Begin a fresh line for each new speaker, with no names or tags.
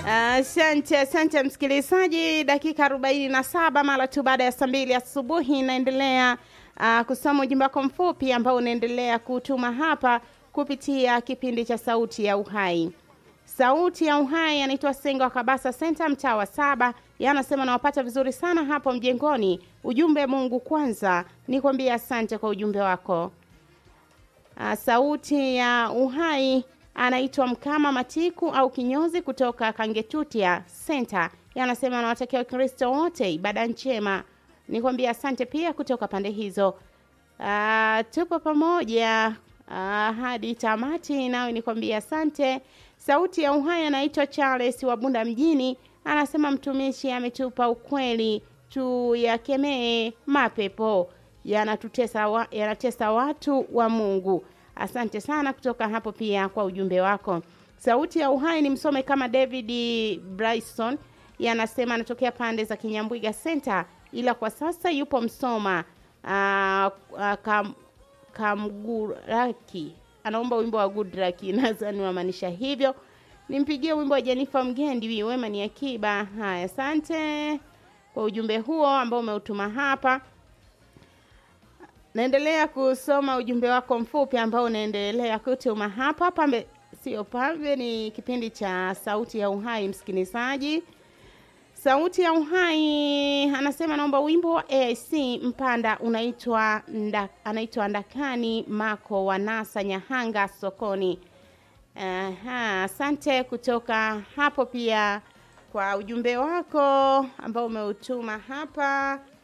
Asante, asante msikilizaji. Dakika arobaini na saba mara tu baada ya saa mbili asubuhi inaendelea uh, kusoma ujumbe wako mfupi ambao unaendelea kutuma hapa kupitia kipindi cha Sauti ya Uhai. Sauti ya Uhai anaitwa Sengo wa Kabasa Center, mtaa wa saba. Yeye anasema nawapata vizuri sana hapo mjengoni. Ujumbe Mungu kwanza, nikwambie asante kwa ujumbe wako. Uh, Sauti ya Uhai anaitwa Mkama Matiku au Kinyozi kutoka Kangetutia Center. Yeye anasema anawatakia Wakristo wote ibada njema. Nikwambia asante pia kutoka pande hizo. Uh, tupo pamoja uh, hadi tamati, nawe nikwambia asante. Sauti ya Uhai anaitwa Charles wa Bunda mjini, anasema mtumishi ametupa ukweli, tuyakemee mapepo yanatutesa wa, yanatesa watu wa Mungu. Asante sana kutoka hapo pia kwa ujumbe wako. Sauti ya Uhai ni msome kama David Bryson, yanasema anatokea pande za Kinyambwiga Center, ila kwa sasa yupo Msoma uh, uh, kam, Kamguraki. Anaomba wimbo wa Good Luck, nadhani wamaanisha hivyo. Nimpigie wimbo wa Jenifa Mgendi, wema ni akiba. Haya, asante kwa ujumbe huo ambao umeutuma hapa. Naendelea kusoma ujumbe wako mfupi ambao unaendelea kutuma hapa. Pambe sio pambe, ni kipindi cha Sauti ya Uhai. Msikilizaji, Sauti ya Uhai anasema naomba wimbo wa AIC Mpanda unaitwa nda, anaitwa Ndakani Mako wa Nasa Nyahanga sokoni. Aha, asante kutoka hapo pia kwa ujumbe wako ambao umeutuma hapa.